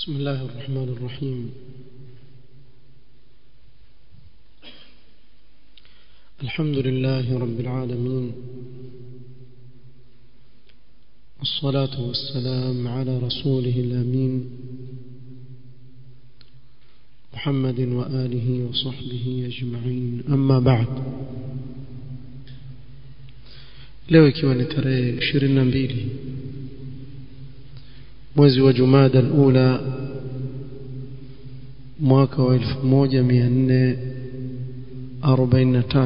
بسم الله الرحمن الرحيم الحمد لله رب العالمين والصلاة والسلام على رسوله الأمين محمد وآله وصحبه أجمعين أما بعد leo ikiwa ni tarehe 22 mwezi wa Jumada al-Ula mwaka wa 1443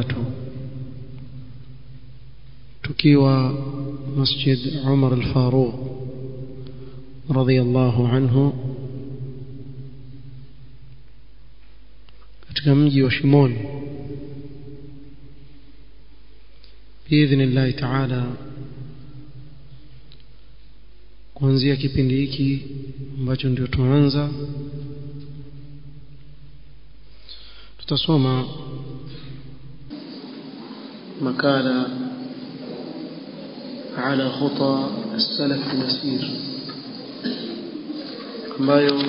tukiwa Masjid Umar al-Faruq radhiyallahu anhu katika mji wa Shimoni biidhnillahi taala kuanzia kipindi hiki ambacho ndio tuanza tutasoma makala على خطى السلف المسير ambayo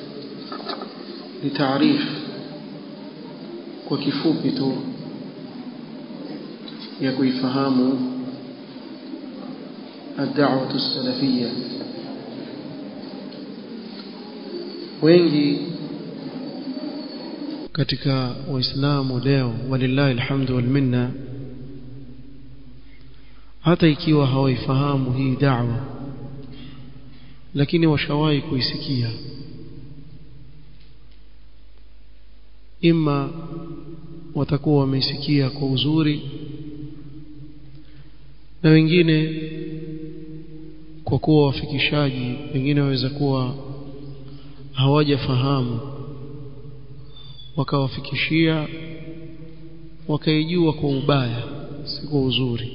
ni taarifu kwa kifupi tu ya kuifahamu الدعوة السلفية wengi katika waislamu leo walillahi alhamdu wal minna hata ikiwa hawaifahamu hii da'wa lakini washawahi kuisikia ima watakuwa wameisikia kwa uzuri na wengine kwa kuwa wafikishaji wengine waweza kuwa hawajafahamu wakawafikishia wakaijua kwa ubaya si kwa uzuri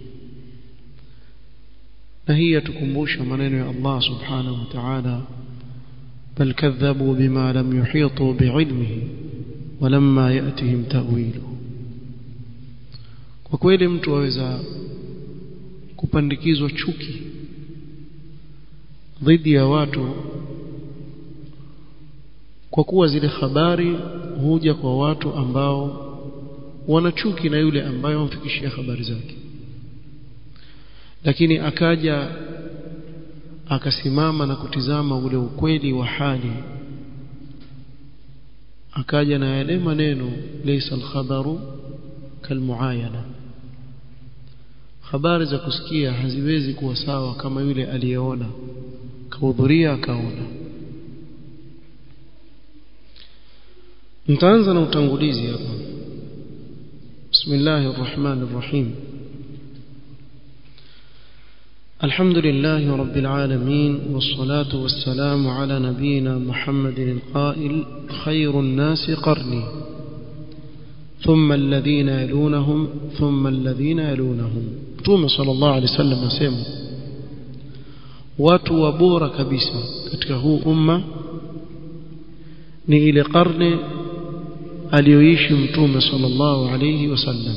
na hii yatukumbusha maneno ya Allah subhanahu wa ta'ala bal kadhabu bima lam yuhitu bi'ilmihi walamma yatihim ta'wilu kwa kweli mtu aweza kupandikizwa chuki dhidi ya watu kwa kuwa zile habari huja kwa watu ambao wana chuki na yule ambaye wamfikishia habari zake lakini akaja akasimama na kutizama ule ukweli wa hali akaja na yale maneno laysa al-khabaru kalmuayana habari za kusikia haziwezi kuwa sawa kama yule aliyeona kahudhuria akaona nitaanza na utangulizi hapa bismillahir rahmanir rahim الحمد لله رب العالمين والصلاة والسلام على نبينا محمد القائل خير الناس قرني ثم الذين يلونهم ثم الذين يلونهم Mtume sallallahu alaihi wasallam asema watu wa bora kabisa katika huu umma ni ile karne aliyoishi Mtume sallallahu alaihi wasallam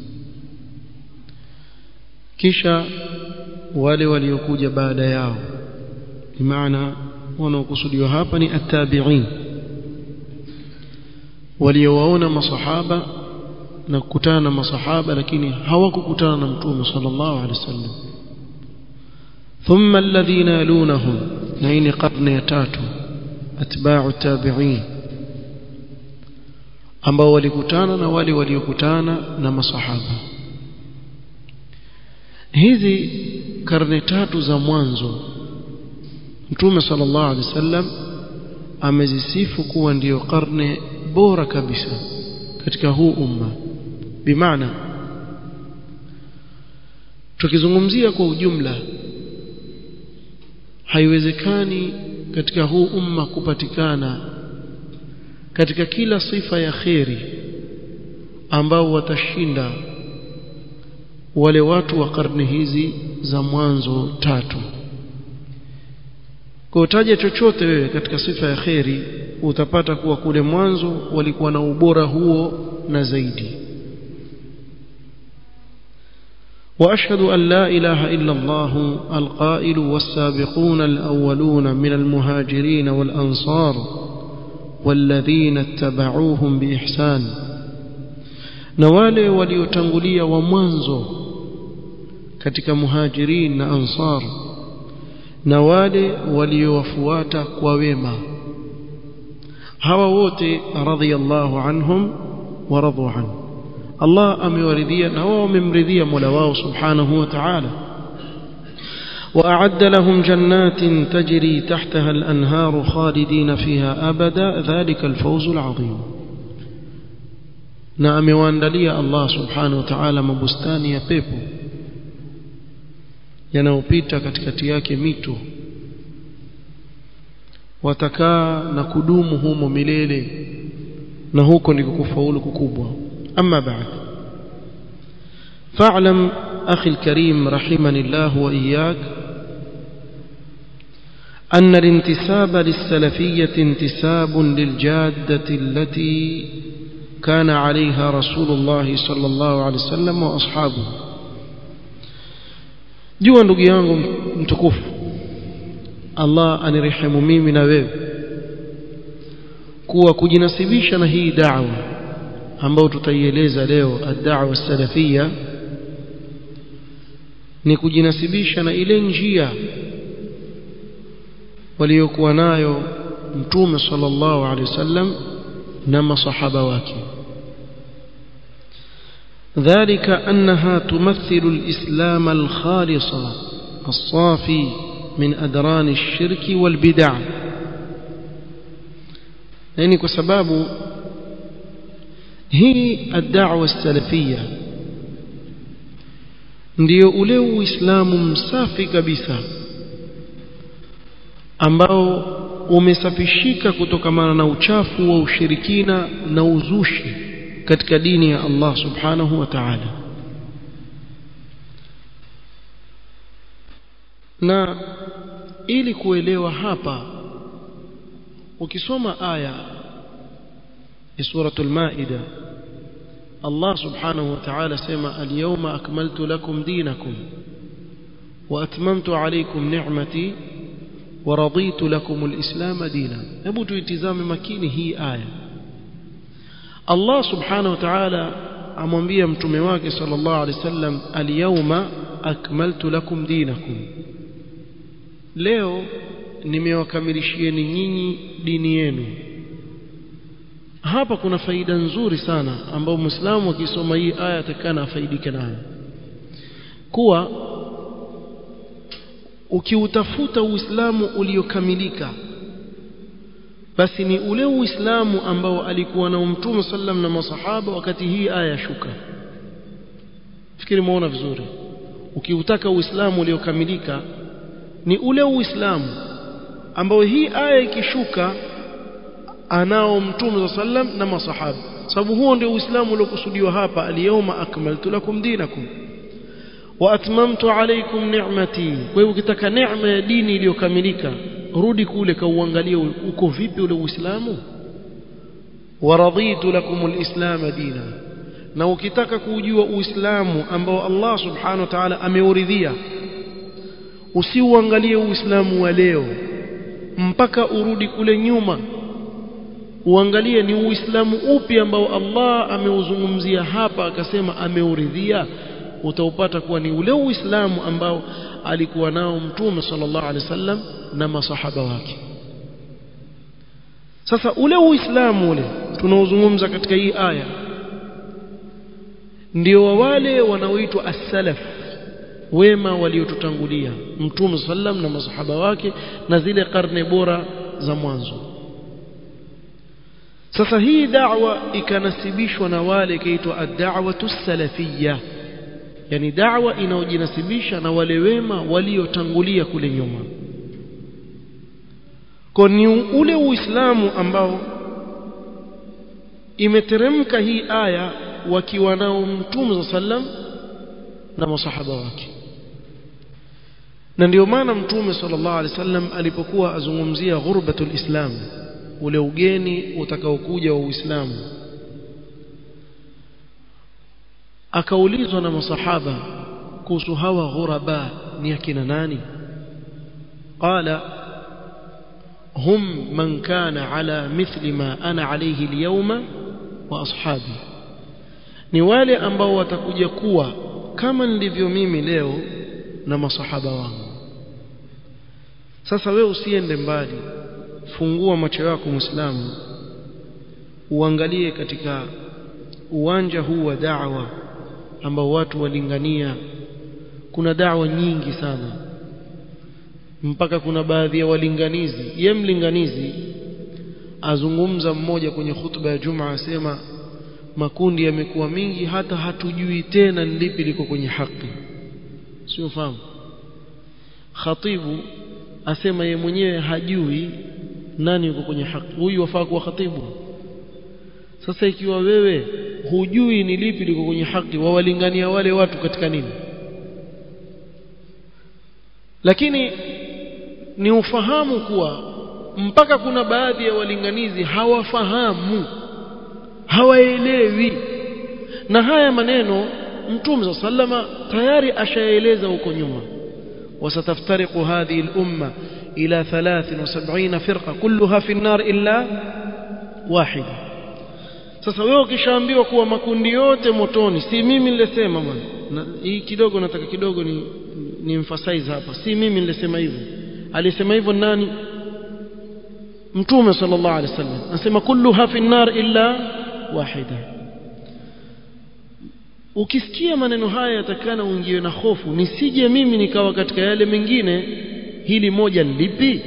kisha wale waliokuja baada yao maana wanaokusudiwa hapa ni at-tabi'in waliowaona masahaba na kukutana na masahaba lakini hawakukutana na mtume sallallahu alaihi wasallam thumma alladhina yalunahum na hii ni karne ya tatu atba'u tabi'in ambao walikutana na wale waliokutana na masahaba hizi karne tatu za mwanzo mtume sallallahu alaihi wasallam amezisifu kuwa ndiyo karne bora kabisa katika huu umma bimaana tukizungumzia kwa ujumla haiwezekani katika huu umma kupatikana katika kila sifa ya kheri ambao watashinda wale watu wa karne hizi za mwanzo tatu kwa utaja chochote wewe katika sifa ya kheri utapata kuwa kule mwanzo walikuwa na ubora huo na zaidi وأشهد أن لا إله إلا الله القائل والسابقون الأولون من المهاجرين والأنصار والذين اتبعوهم بإحسان نوالي وليتنغلي ومنزو katika muhajirin na ansar na wale waliowafuata kwa wema hawa wote radhiyallahu anhum wa radu an Allah amewaridhia na wao wamemridhia Mola wao subhanahu wa ta'ala وأعد لهم جنات تجري تحتها الأنهار خالدين فيها أبدا ذلك الفوز العظيم na amewaandalia Allah subhanahu wa ta'ala mabustani ya pepo yanayopita katikati yake mito watakaa na kudumu humo milele na huko ndiko kufaulu kukubwa amma ba'd fa'lam akhi alkarim rahimani Allah wa iyyak أن الانتساب للسلفية انتساب للجادة التي كان عليها رسول الله صلى الله عليه وسلم وأصحابه jua ndugu yangu mtukufu Allah anirehemu mimi na wewe kuwa kujinasibisha na hii da'wa ambayo tutaieleza leo ad-da'wa salafia ni kujinasibisha na ile njia waliokuwa nayo mtume sallallahu alaihi wasallam na masahaba wake ذلك أنها تمثل الإسلام الخالص الصافي من أدران الشرك والبدع يعني كسباب هي الدعوة السلفية ndio ule uislamu msafi kabisa ambao umesafishika kutokamana na uchafu wa ushirikina na uzushi katika dini ya Allah subhanahu wa ta'ala na ili kuelewa hapa ukisoma aya ya suratul maida Allah subhanahu wa ta'ala sema al-yawma akmaltu lakum dinakum wa atmamtu alaykum ni'mati wa raditu lakum al-islam dinan hebu tuitizame makini hii aya Allah subhanahu wa ta'ala amwambia mtume wake sallallahu alaihi wasallam al-yawma akmaltu lakum dinakum leo nimewakamilishieni nyinyi dini yenu hapa kuna faida nzuri sana ambayo muislamu akisoma hii aya atakana afaidike nayo kuwa ukiutafuta uislamu uliokamilika basi ni ule uislamu ambao alikuwa na mtume sallam na masahaba wakati hii aya shuka fikiri muona vizuri ukiutaka uislamu uliokamilika ni ule uislamu ambao hii aya ikishuka anao mtume sallam na masahaba sababu huo ndio uislamu uliokusudiwa hapa al-yawma akmaltu lakum dinakum wa atmamtu alaykum ni'mati kwa hiyo ukitaka neema ya dini iliyokamilika rudi kule kauangalie uko vipi ule uislamu wa raditu lakum alislam dina na ukitaka kujua uislamu ambao Allah subhanahu wa ta'ala ameuridhia usiuangalie uislamu wa leo mpaka urudi kule nyuma uangalie ni uislamu upi ambao Allah ameuzungumzia hapa akasema ameuridhia utaupata kuwa ni ule uislamu ambao alikuwa nao mtume sallallahu alaihi wasallam na masahaba wake sasa ule uislamu ule tunaozungumza katika hii aya ndio wa wale wanaoitwa as-salaf wema waliotutangulia mtume sallam na masahaba wake na zile karne bora za mwanzo sasa hii da'wa ikanasibishwa na wale ikaitwa ad-da'watu salafiyya yani da'wa inaojinasibisha na wale wema waliotangulia kule nyuma kwa ni ule uislamu ambao imeteremka hii aya wakiwa nao mtume sallam na masahaba wake na ndio maana mtume sallallahu alaihi wasallam alipokuwa azungumzia ghurbatul islam ule ugeni utakaokuja wa uislamu akaulizwa na masahaba kuhusu hawa ghuraba ni akina nani qala hum man kana ala mithli ma ana alayhi alyawma wa ashabi ni wale ambao watakuja kuwa kama nilivyo mimi leo na masahaba wangu sasa wewe usiende mbali fungua macho yako muislamu uangalie katika uwanja huu wa da'wa ambao watu walingania kuna da'wa nyingi sana mpaka kuna baadhi ya walinganizi ye mlinganizi azungumza mmoja kwenye hutuba ya Juma asema makundi yamekuwa mingi hata hatujui tena ni lipi liko kwenye haki sio fahamu khatibu asema ye mwenyewe hajui nani yuko kwenye haki huyu wafaa kuwa khatibu sasa ikiwa wewe hujui ni lipi liko kwenye haki wawalingania wale watu katika nini lakini ni ufahamu kuwa mpaka kuna baadhi ya walinganizi hawafahamu hawaelewi na haya maneno mtume sallama tayari ashaeleza huko nyuma wasataftariqu hadhihi al-umma ila 73 firqa kulluha fi an-nar illa wahida sasa wewe ukishaambiwa kuwa makundi yote motoni si mimi nilisema bwana hii kidogo nataka kidogo ni ni emphasize hapa si mimi nilisema hivyo alisema hivyo nani mtume sallallahu alaihi wasallam anasema kulluha fi an-nar illa wahida ukisikia maneno haya yatakana uingiwe na hofu nisije mimi nikawa katika yale mengine hili moja lipi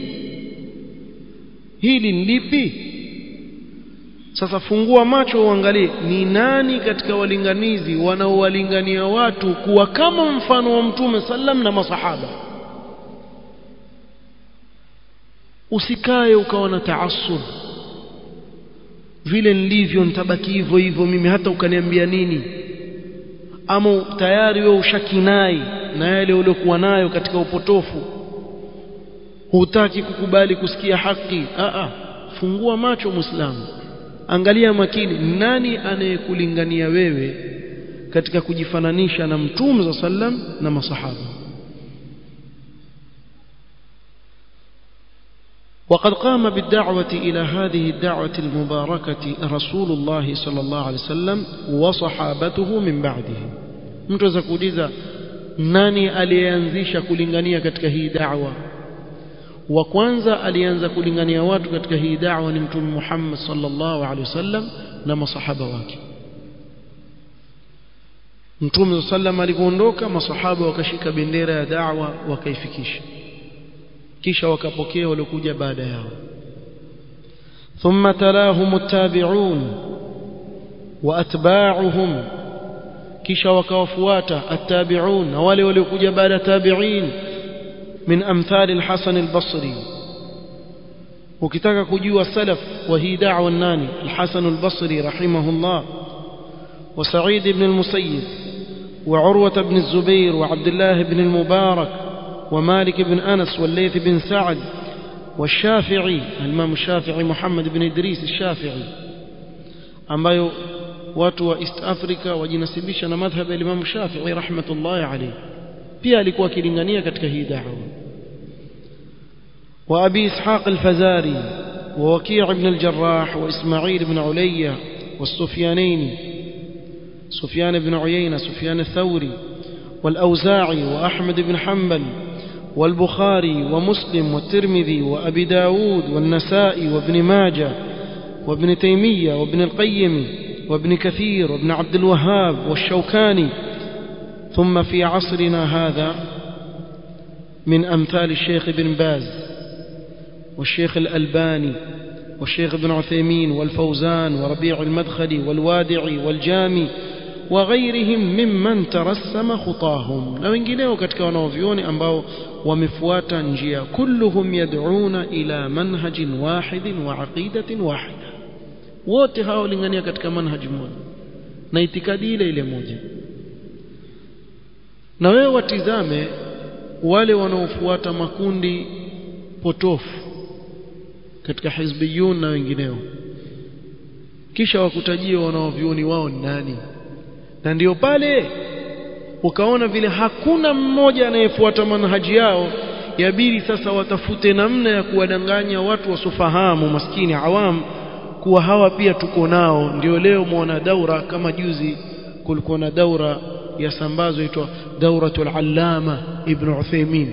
hili lipi sasa fungua macho uangalie ni nani katika walinganizi wanaowalingania watu kuwa kama mfano wa mtume sallam na masahaba usikae ukawa na taasub vile nilivyo nitabaki hivyo hivyo mimi hata ukaniambia nini ama tayari wewe ushakinai na yale uliokuwa nayo katika upotofu hutaki kukubali kusikia haki a a fungua macho muislamu angalia makini nani anayekulingania wewe katika kujifananisha na mtume za sallam na masahaba وقد قام بالدعوة إلى هذه الدعوة المباركة رسول الله صلى الله عليه وسلم وصحابته من بعده mtu kuuliza nani aliyeanzisha kulingania katika hii da'wa wa kwanza alianza kulingania watu katika hii da'wa ni mtume Muhammad sallallahu alaihi wasallam na masahaba wake mtume sallam alipoondoka masahaba wakashika bendera ya da'wa wakaifikisha kisha wakapokea waliokuja baada yao ثم تلاهم التابعون واتباعهم kisha wakawafuata attabi'un na wale waliokuja baada tabi'in min amthal al-Hasan al-Basri ukitaka kujua salaf wa hii da'wa nani al-Hasan al-Basri rahimahullah wa Sa'id ibn al-Musayyib wa Urwa ibn al-Zubair wa Abdullah ibn al-Mubarak wa Malik ibn Anas wa Layth ibn Sa'd والشافعي الإمام الشافعي محمد بن إدريس الشافعي ambayo watu wa East Africa wajinasibisha na madhhabu ya Imam Shafi'i rahmatullahi alayhi pia alikuwa akilingania katika hii da'wa wa Abi Ishaq al-Fazari wa Waki' ibn al-Jarrah wa Isma'il ibn Ulayya والسفيانين سفيان بن عيينة سفيان الثوري والأوزاعي وأحمد بن حنبل والبخاري ومسلم والترمذي وأبي داود والنسائي وابن ماجه وابن تيمية وابن القيم وابن كثير وابن عبد الوهاب والشوكاني ثم في عصرنا هذا من أمثال الشيخ بن باز والشيخ الألباني والشيخ ابن عثيمين والفوزان وربيع المدخلي والوادعي والجامي وغيرهم ممن ترسم خطاهم na wengineo katika wanaovioni ambao wamefuata njia kulluhum yad'una ila manhajin wahidin wa aqidatin wahida wote hao lingania katika manhaji moja na itikadi ile ile moja na wewe watizame wale wanaofuata makundi potofu katika hizbiyun na wengineo kisha wakutajie wanaovioni wao ni nani na ndio pale ukaona vile hakuna mmoja anayefuata manhaji yao yabidi sasa watafute namna ya kuwadanganya watu wasofahamu maskini awam kuwa hawa pia tuko nao ndio leo muona daura kama juzi kulikuwa na daura ya sambazo itwa dauratul allama ibn Uthaymeen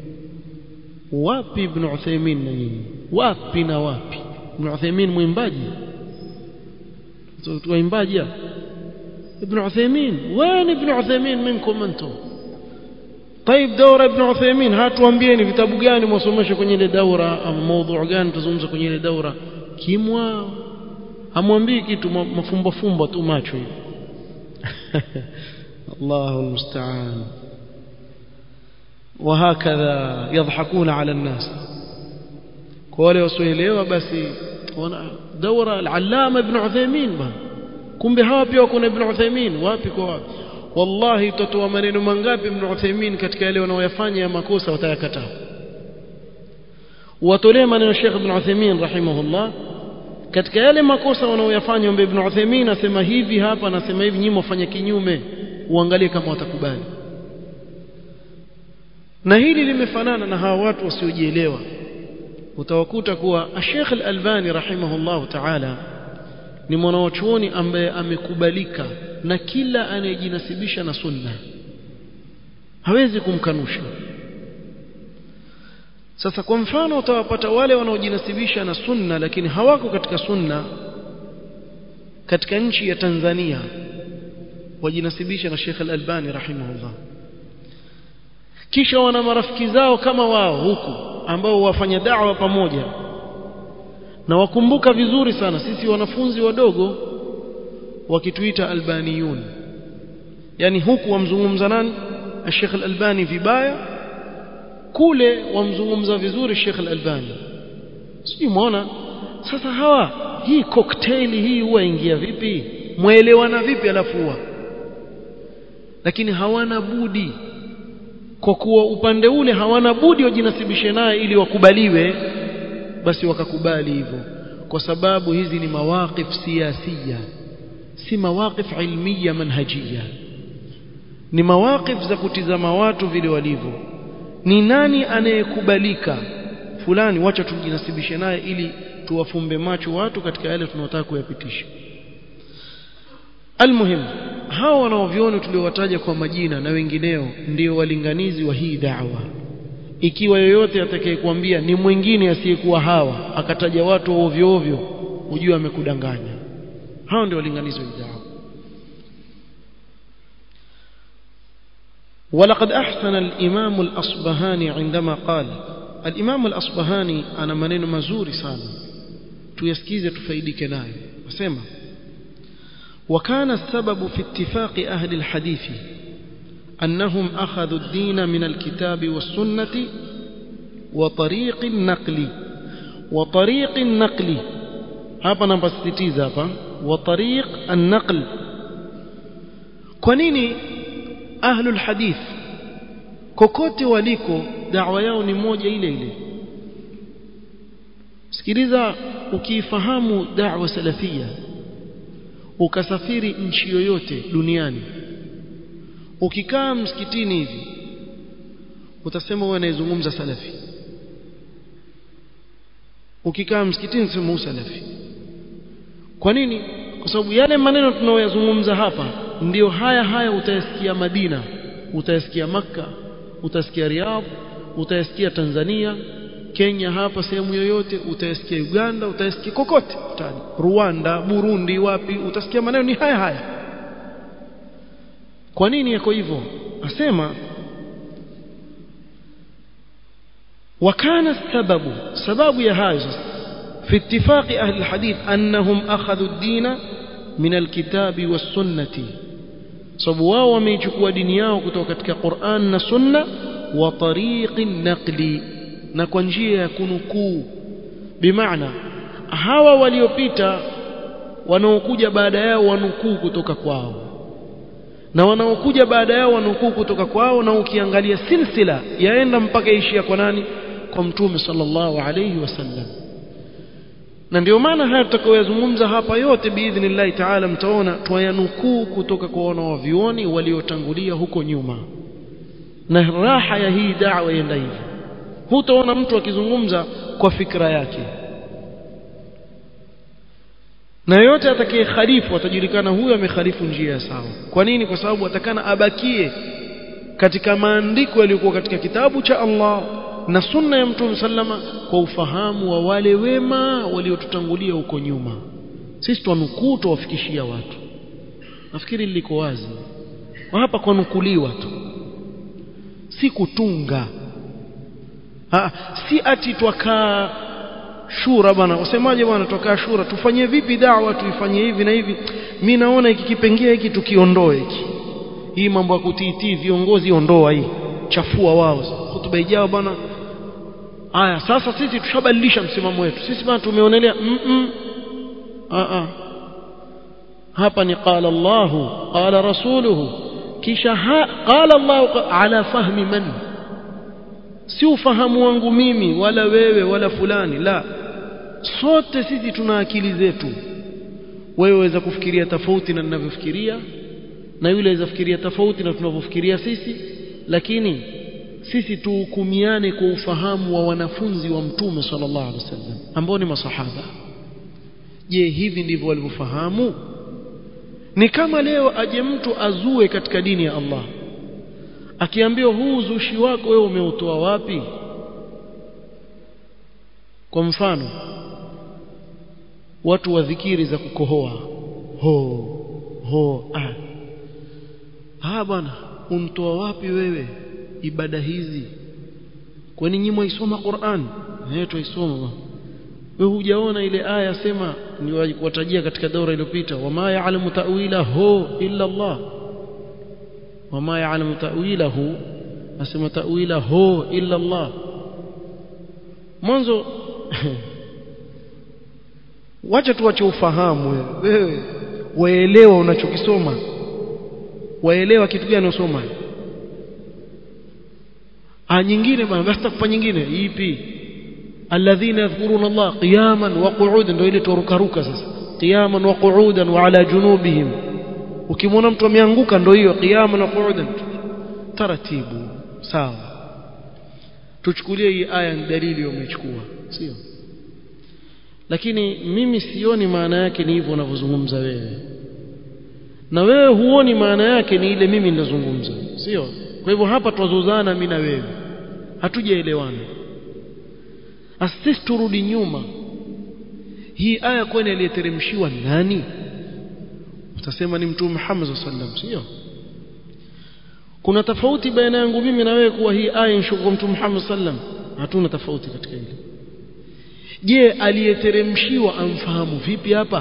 wapi ibn Uthaymeen na nyinyi wapi na wapi ibn Uthaymeen mwimbaji waimbaji ابن عثيمين وين ابن عثيمين منكم انتم طيب دورة ابن عثيمين hatuambieni vitabu gani mwasomesha kwenye ile daura ama mada gani tuzungumza kwenye ile daura kimwa hamwambii kitu mafumbo fumbo tu macho hivi الله المستعان وهكذا يضحكون على الناس wale wasioelewa basi wana daura al-allama ibn Uthaymeen bwana kumbe hawa pia wako na ibn Uthaymeen wapi kwa wapi wallahi utatoa maneno mangapi ibn Uthaymeen katika yale wanaoyafanya ya makosa watayakataa watolee maneno Sheikh ibn Uthaymeen rahimahullah katika yale makosa wanaoyafanya ombe ibn Uthaymeen asema hivi hapa anasema hivi nyinyi mfanye kinyume uangalie kama watakubali na hili limefanana na hawa watu wasiojielewa utawakuta kuwa Sheikh Al-Albani rahimahullah ta'ala ni mwanachuoni ambaye amekubalika na kila anayejinasibisha na sunna hawezi kumkanusha sasa kwa mfano utawapata wale wanaojinasibisha na sunna lakini hawako katika sunna katika nchi ya Tanzania wajinasibisha na Sheikh Al-Albani rahimahullah kisha wana marafiki zao kama wao huku ambao wafanya da'wa pamoja na wakumbuka vizuri sana sisi wanafunzi wadogo wakituita albaniyun yani huku wamzungumza nani Sheikh Al-Albani vibaya kule wamzungumza vizuri Sheikh Al-Albani sijui muona sasa hawa hii cocktail hii huwa ingia vipi muelewana vipi alafu huwa lakini hawana budi kwa kuwa upande ule hawana budi wajinasibishe naye ili wakubaliwe basi wakakubali hivyo kwa sababu hizi ni mawaqif siyasia si mawaqif ilmiya manhajia ni mawaqif za kutizama watu vile walivyo ni nani anayekubalika fulani wacha tujinasibishe naye ili tuwafumbe macho watu katika yale tunayotaka kuyapitisha almuhim hao wanaoviona tuliowataja kwa majina na wengineo ndio walinganizi wa hii da'wa ikiwa yoyote atakayekuambia ni mwingine asiyekuwa hawa akataja watu ovyo ovyo ujue amekudanganya hao ndio walinganizi wa hii da'wa ولقد أحسن الإمام الأصبهاني عندما قال الإمام الأصبهاني أنا منين مزوري سانا تيسكيزة تفيدك ناي وسيما وكان السبب في اتفاق أهل الحديث أنهم أخذوا الدين من الكتاب والسنة وطريق النقل وطريق النقل hapa napasisitiza hapa wa tariq an-naql kwa nini ahlul hadith kokote waliko da'wa yao ni moja ile ile sikiliza ukifahamu da'wa salafia ukasafiri nchi yoyote duniani ukikaa msikitini hivi utasema wewe anayezungumza salafi ukikaa msikitini utasema wewe salafi kwa nini kwa sababu yale maneno tunayoyazungumza hapa ndiyo haya haya utayasikia Madina utayasikia Makka utasikia Riyadh utayasikia Tanzania Kenya hapa sehemu yoyote utayasikia Uganda utayasikia kokote utani Rwanda Burundi wapi utasikia maneno ni haya haya kwa nini yako hivyo asema وكان السبب سبب يا هذا في اتفاق أهل الحديث أنهم أخذوا الدين من الكتاب والسنة sababu wao wameichukua dini yao kutoka katika Qur'an na Sunna wa tariqi naqli na kwa njia ya kunukuu bimaana hawa waliopita wanaokuja baada yao wanukuu kutoka kwao na wanaokuja baada yao wanukuu kutoka kwao na ukiangalia silsila yaenda mpaka ishia kwa nani kwa mtume sallallahu alayhi wasallam na ndio maana haya tutakayoyazungumza hapa yote biidhnillahi taala mtaona twayanukuu kutoka kwa wanawavyuoni waliotangulia huko nyuma na raha ya hii da'wa yenda hivi hutaona mtu akizungumza kwa fikra yake na yote atakaye khalifu atajulikana huyo amekhalifu njia ya sawa kwa nini kwa sababu atakana abakie katika maandiko yaliyokuwa katika kitabu cha Allah na sunna ya mtume sallama kwa ufahamu wa wale wema waliotutangulia huko nyuma sisi twanukuu tuwafikishia watu nafikiri liko wazi kwa hapa kwa nukuliwa tu si kutunga ha, si ati twakaa shura bwana wasemaje bwana twakaa shura tufanye vipi dawa tuifanye hivi na hivi mi naona hiki kipengee hiki tukiondoe hiki hii mambo ya kutiitii viongozi ondoa hii chafua wao hutuba ijao bwana Aya sasa sisi tushabadilisha msimamo wetu. Sisi bwana tumeonelea mm -mm. A -a. Hapa ni qala Allahu qala rasuluhu kisha qala Allahu ala fahmi man si ufahamu wangu mimi wala wewe wala fulani la sote sisi tuna akili zetu wewe waweza kufikiria tofauti na ninavyofikiria na yule aweza fikiria tofauti na tunavyofikiria sisi lakini sisi tuhukumiane kwa ufahamu wa wanafunzi wa mtume sallallahu alaihi wasallam ambao ni masahaba je hivi ndivyo walivyofahamu ni kama leo aje mtu azue katika dini ya Allah akiambiwa huu uzushi wako wewe umeutoa wapi kwa mfano watu wa dhikiri za kukohoa ho ho ah ah bwana untoa wapi wewe ibada hizi kwani nyinyi mwaisoma Qur'an eh tuisoma wewe hujaona ile aya sema niwatajia katika daura iliyopita wama ya'lamu ta'wilahu illa Allah wama ya'lamu ta'wilahu asema ta'wilahu illa Allah mwanzo wacha tuache ufahamu wewe waelewa unachokisoma waelewa kitu gani unasoma ah nyingine bwana basi takupa nyingine ipi alladhina yadhkuruna Allah qiyaman wa qu'udan ndio ile turukaruka sasa qiyaman wa qu'udan wa ala junubihim ukimwona mtu ameanguka ndio hiyo qiyaman wa qu'udan taratibu sawa tuchukulie hii aya ni dalili umechukua sio lakini mimi sioni maana yake ni hivyo unavyozungumza wewe na wewe huoni maana yake ni ile mimi ninazungumza sio kwa hivyo hapa twazozana mimi na wewe hatujaelewana asisi turudi nyuma hii aya kwani aliyeteremshiwa nani utasema ni mtume Muhammad sallam sio kuna tofauti baina yangu mimi na wewe kuwa hii aya inshuku mtume Muhammad sallam hatuna tofauti katika hili je aliyeteremshiwa amfahamu vipi hapa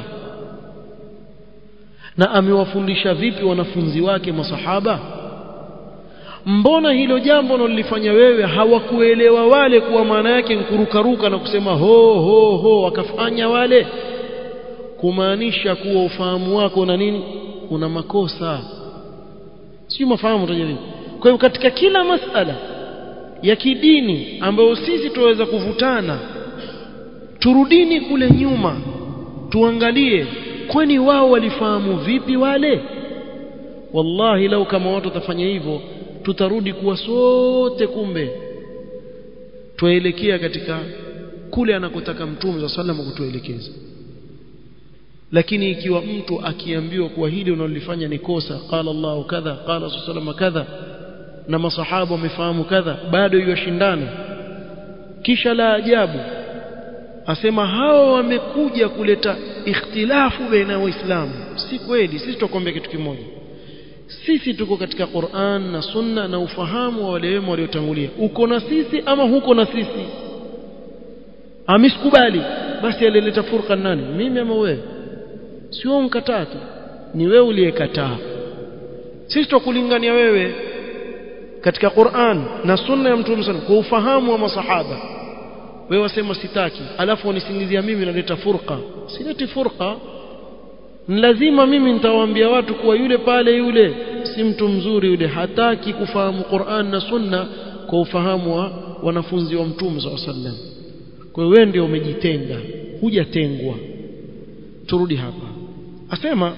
na amewafundisha vipi wanafunzi wake masahaba mbona hilo jambo unalolifanya wewe hawakuelewa wale kuwa maana yake nkurukaruka na kusema ho ho ho wakafanya wale kumaanisha kuwa ufahamu wako na nini una makosa sio mafahamu utajaribu kwa hiyo katika kila masala ya kidini ambayo sisi tuweza kuvutana turudini kule nyuma tuangalie kwani wao walifahamu vipi wale wallahi lau kama watu watafanya hivyo tutarudi kuwa sote kumbe tuelekea katika kule anakotaka mtume wa sallam kutuelekeza lakini ikiwa mtu akiambiwa kuwa hili unalolifanya ni kosa qala Allahu kadha qala sallallahu kadha na masahaba wamefahamu kadha bado yashindana kisha la ajabu asema hao wamekuja kuleta ikhtilafu baina waislamu si kweli sisi tukwambia kitu kimoja sisi tuko katika Qur'an na Sunna na ufahamu wa wale wema waliotangulia uko na sisi ama huko na sisi amisikubali basi alileta furqa nani mimi ama wewe sio mkataa tu ni wewe uliyekataa sisi tukulingania wewe katika Qur'an na Sunna ya Mtume sana kwa ufahamu wa masahaba wewe wasema sitaki alafu unisingizia mimi naleta furqa sileti furqa ni lazima mimi nitawaambia watu kuwa yule pale yule si mtu mzuri yule hataki kufahamu Qur'an na Sunna kwa ufahamu wa wanafunzi wa Mtume SAW kwa hiyo wewe ndio umejitenga hujatengwa turudi hapa asema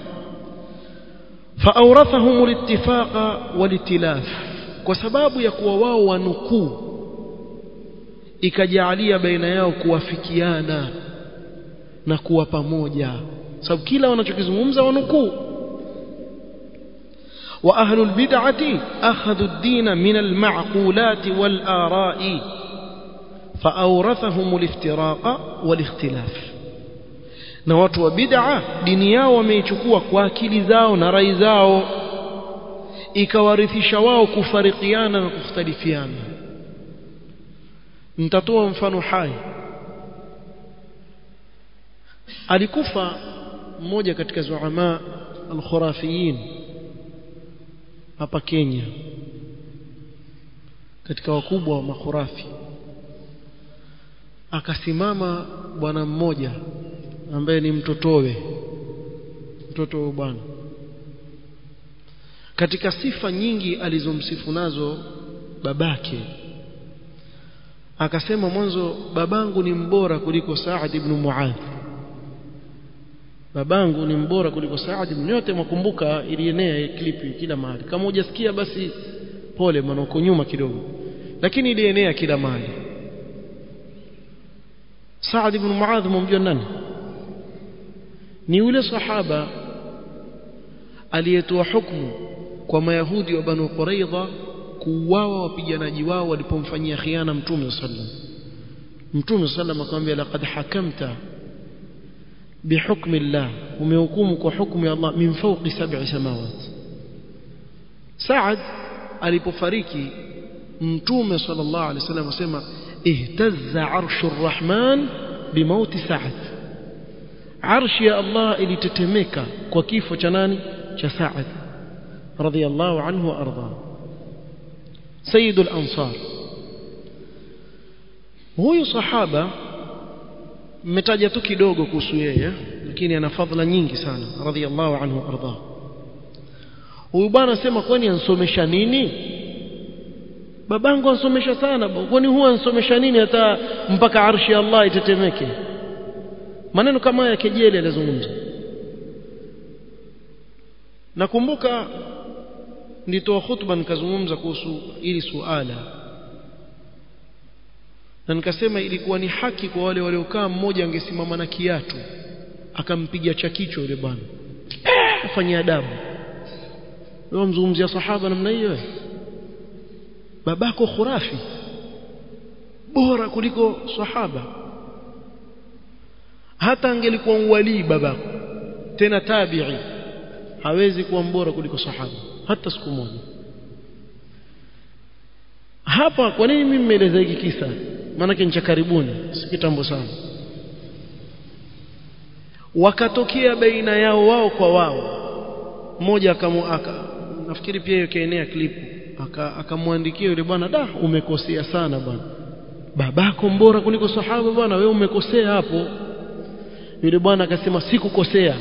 فأورثهم الاتفاق والائتلاف kwa sababu ya kuwa wao wanukuu ikajalia baina yao kuwafikiana na kuwa pamoja sababu kila wanachokizungumza wanukuu wa ahlul bid'ati akhadhu ad-din min al-ma'qulat wal-ara'i فأورثهم الافتراق والاختلاف na watu wa bid'a dini yao wameichukua kwa akili zao na rai zao ikawarithisha wao kufarikiana na kukhtalifiana nitatoa mfano hai alikufa mmoja katika zuama al-khurafiyin hapa Kenya katika wakubwa wa makhurafi akasimama bwana mmoja ambaye ni mtotowe mtoto wa bwana katika sifa nyingi alizomsifu nazo babake akasema mwanzo babangu ni mbora kuliko Saad ibn Muadh babangu ni mbora kuliko Saad ibn yote mwakumbuka ilienea klipi kila mahali kama hujasikia basi pole maana uko nyuma kidogo lakini ilienea kila mahali Saad ibn Muadh mumjua nani ni yule sahaba aliyetoa hukumu kwa mayahudi wa Banu Quraidha kuuawa wapiganaji wao walipomfanyia khiana Mtume sallam Mtume sallam akamwambia laqad hakamta bihukmi Allah umehukumu kwa hukumu ya Allah min fawqi sab'i samawat Saad alipofariki Mtume sallallahu alaihi wasallam asema ihtazza arshu arrahman bimauti Saad arshi ya Allah ilitetemeka kwa kifo cha nani cha Saad radhiyallahu anhu wa arda sayyidul ansar huyu sahaba mmetaja tu kidogo kuhusu yeye lakini ana fadhila nyingi sana radhiyallahu anhu wa arda huyu bwana sema kwani ansomesha nini babangu ansomesha sana kwani huwa ansomesha nini hata mpaka arshi ya Allah itetemeke maneno kama haya kejeli alizungumza nakumbuka nilitoa khutba nikazungumza kuhusu ili suala na nikasema ilikuwa ni haki kwa wale waliokaa mmoja angesimama na kiatu akampiga cha kichwa yule bwana afanyia adabu wewe mzungumzia sahaba namna hiyo babako khurafi bora kuliko sahaba hata angelikuwa uwalii babako tena tabi'i hawezi kuwa mbora kuliko sahaba hata siku moja hapa kwa nini mimi nimeeleza hiki kisa maana ni cha karibuni si kitambo sana wakatokea baina yao wao kwa wao mmoja akamuaka nafikiri pia ikaenea klipu akamwandikia yule bwana da umekosea sana bwana babako mbora kuliko sahaba bwana wewe umekosea hapo yule bwana akasema sikukosea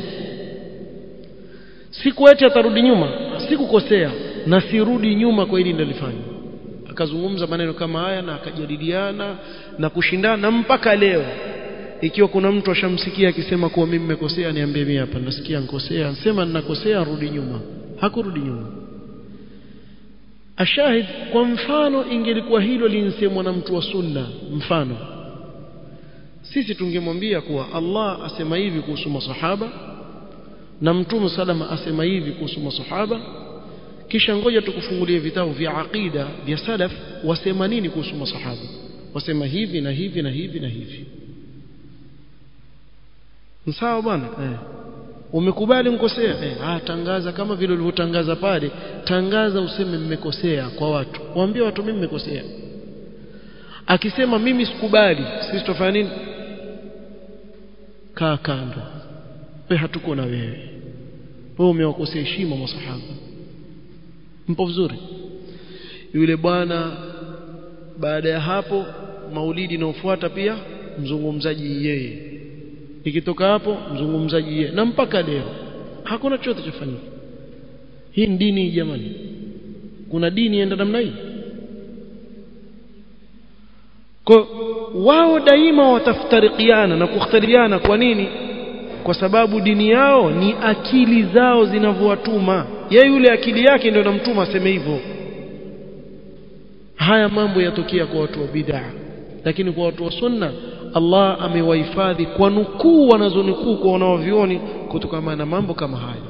siku eti atarudi nyuma sikukosea na sirudi nyuma kwa hili nilifanya akazungumza maneno kama haya na akajadiliana na kushindana mpaka leo ikiwa kuna mtu ashamsikia akisema kuwa mimi nimekosea niambie mimi hapa nasikia nikosea sema ninakosea rudi nyuma hakurudi nyuma ashahid kwa mfano ingelikuwa hilo linsemwa na mtu wa sunna mfano sisi tungemwambia kuwa Allah asema hivi kuhusu masahaba na mtume salama asema hivi kuhusu masahaba kisha ngoja tukufungulie vitabu vya aqida vya salaf wasema nini kuhusu masahaba wasema hivi na hivi na hivi na hivi sawa bwana eh umekubali mkosea eh ah tangaza kama vile ulivyotangaza pale tangaza useme mmekosea kwa watu waambie watu mimi mmekosea akisema mimi sikubali sisi tutafanya nini kaa kando wewe hatuko na wewe wewe umewakosea heshima masahaba mpo vizuri yule bwana baada ya hapo maulidi inayofuata pia mzungumzaji yeye ikitoka hapo mzungumzaji yeye na mpaka leo hakuna chochote chafanyika hii ni dini jamani kuna dini enda namna hii kwa wao daima wataftarikiana na kukhtalifiana kwa nini kwa sababu dini yao ni akili zao zinavyowatuma yeye yule akili yake ndio inamtuma aseme hivyo haya mambo yatokea kwa watu wa bid'a lakini kwa watu wa sunna Allah amewahifadhi kwa nukuu wanazonukuu kwa wanaovioni kutokana na mambo kama haya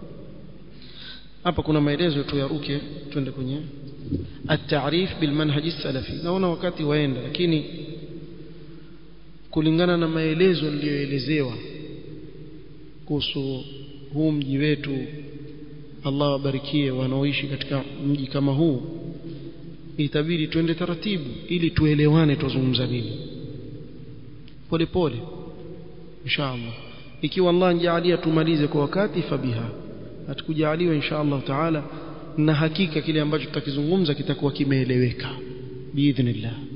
hapa kuna maelezo tu yaruke twende kwenye at-ta'rif bil manhaj salafi naona wakati waenda lakini kulingana na maelezo niliyoelezewa kuhusu huu mji wetu Allah wabarikie wanaoishi katika mji kama huu itabidi twende taratibu ili tuelewane tuzungumza nini pole pole inshallah ikiwa Allah anjalia tumalize kwa wakati fabiha atukujaliwa inshallah taala na hakika kile ambacho tutakizungumza kitakuwa kimeeleweka biidhnillah